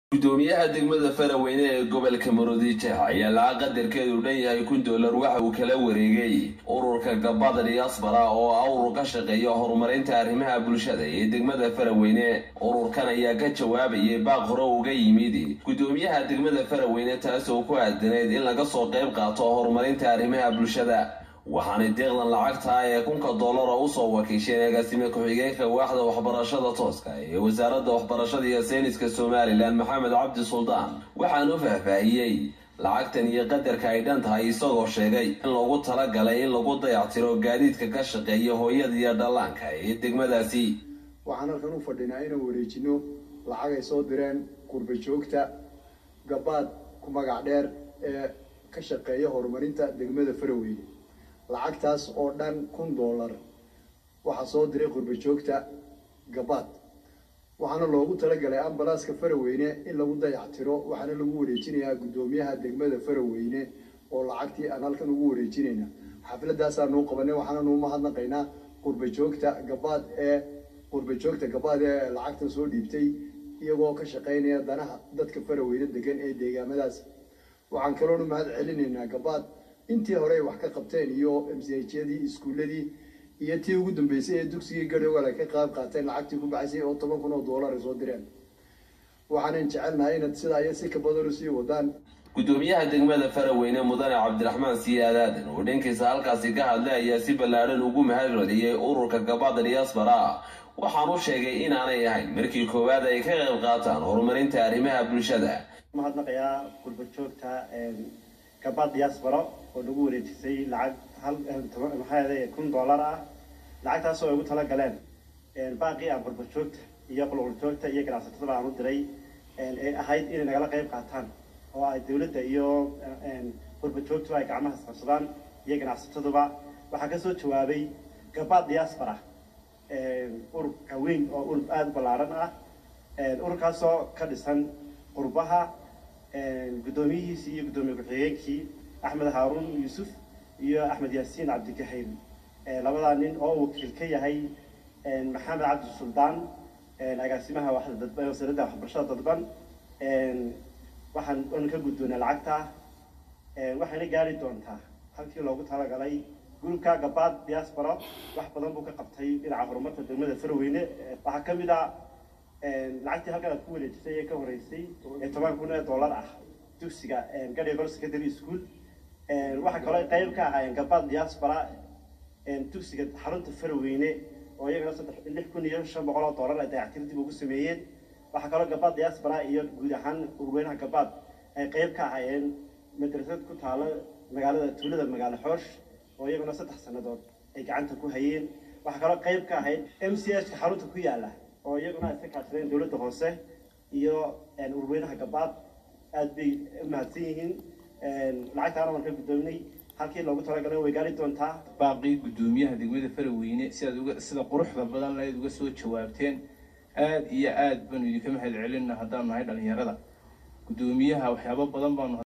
gudoomiyaha degmada faraweyne ee gobolka maroodijeex ayaa lacag qadarkeedu dhan yahay kun doolar waxa uu kala wareegay ururka gabada diaspora oo ah urur ka shaqeeya horumarinta arrimaha bulshada ee degmada faraweyne ururkan ayaa ka jawaabayay baaq hore uga yimid gudoomiyaha degmada faraweyne taas oo ku aadanayd in laga soo qayb qaato horumarinta arrimaha bulshada waxaanay deeqdan lacagta ee kunka dollara usoo wakiisheen agaasime ku-xigeenka waaxda waxbarashada tooska ee wasaaradda waxbarashada iyo sayniska somalilan maxamed cabdi suldaan waxaanu faahfaahiyey lacagtan iyo qadarka ay dhan tahay isagoo sheegay in loogu talagalay in lagu dayactiro gaadiidka ka shaqeeya hooyada iyo dhallaanka ee degmadaasi waxaan halkan u fadhinaa inaan wareejino lacag ay soo direen qurba joogta gabaad ku magac dheer ee ka shaqeeya horumarinta degmada faraweyne lacagtaas oo dhan kun dollar waxaa soo diray qurba joogta gabaad waxaana loogu talagalay ambalaaska faraweyne in lagu dayactiro waxaana lagu wareejinayaa guddoomiyaha degmada faraweyne oo lacagtii aan halkan ugu wareejinayna xafladaasaanuu qabanay waxaananu umahadnaqaynaa qurba joogta gabaad ee qurba joogta gabaad ee lacagtan soo dhiibtay iyagoo ka shaqeynaya danaha dadka faraweyne degan ee deegaamadaas waxaan kaloonu mahad celinaynaa gabaad intii hore ay wax ka qabteen iyo mchadii iskuuladii iyo tii ugu dambeysay ee dugsigii gadhowal ay ka qaab qaateen lacagtii ku baxaysay oo toban kun oo dollar ay soo direen waxaanan jecelnahay inaad sidaa iyo si ka badan usii wadaan gudoomiyaha degmada faraweyne mudane cabdiraxmaan siyaad aadan oo dhankiisa halkaasi ka hadlay ayaa si ballaadhan ugu mahad celiyey ururka gabada diaspora waxaanu sheegay inaanay ahayn markii koowaad ay ka qayb qaataan horumarinta arrimaha bulshada mahadnaqayaa qurba joogta gabaad diaspora oo nagu wareejisay lacag hal maxaa kun dollar ah lacagtaas oo ay ugu tala galeen baaqii aan qurba joogta iyo qulqul joogta iyo ganacsatada aan u diray ee ahayd inay nagala qayb qaataan oo ay dawladda iyo qurba joogtuba ay gacmaha isqabsadaan iyo ganacsataduba waxaa kasoo jawaabay gabaad diaspora ururka weyn oo urur aada ballaaran ah ururkaasoo ka dhisan qurbaha guddoomiyihiisii iyo guddoomiye ku-xigeenkii axmed haaruun yuusuf iyo axmed yaasiin cabdigahayl labadaa nin oo uu wakiil ka yahay maxamed cabdi suldaan agaasimaha wasaaradda waxbarashada dadban waxaan anu ka guddoonaa lacagta waxayna gaari doontaa halkii loogu talagalay gurubka gabaad diaspora wax badan buu ka qabtay dhinaca horumarka degmada faraweyne waxaa ka mid a lacagtii halkan aad ku wareejisay ee ka horeysay ee toban kun ee dollar ah dugsiga gadhigor secondary school waxaa kaloo qayb ka ahaayeen gabaad diaspora dugsiga xarunta faraweyne oo iyagana saddex lix kun iyo shan boqol oo dollar ay dayactir dib ugu sameeyeen waxaa kaloo gabaad diaspora iyo guud ahaan urweynaha gabaad ay qayb ka ahaayeen madrasad ku taalo magaalada tuulada magaalo xoosh oo iyaguna saddex sannadood ay gacanta ku hayeen waxaa kaloo qayb ka ahayd m c h ka xarunta ku yaala oo iyaguna iska kaashadeen dowladda hoose iyo urweynaha gabaad aada bay umahadsan yihiin lacagtaana waan ka guddoominay halkii loogu talagalay way gaari doontaa baaqii guddoomiyaha degmada faraweyne sidaad uga sida quruxda badan lahayd uga soo jawaabteen aad iyo aad baanu idinka mahad celina haddaan nahay dhalinyarada guddoomiyaha waxyaabo badan baanu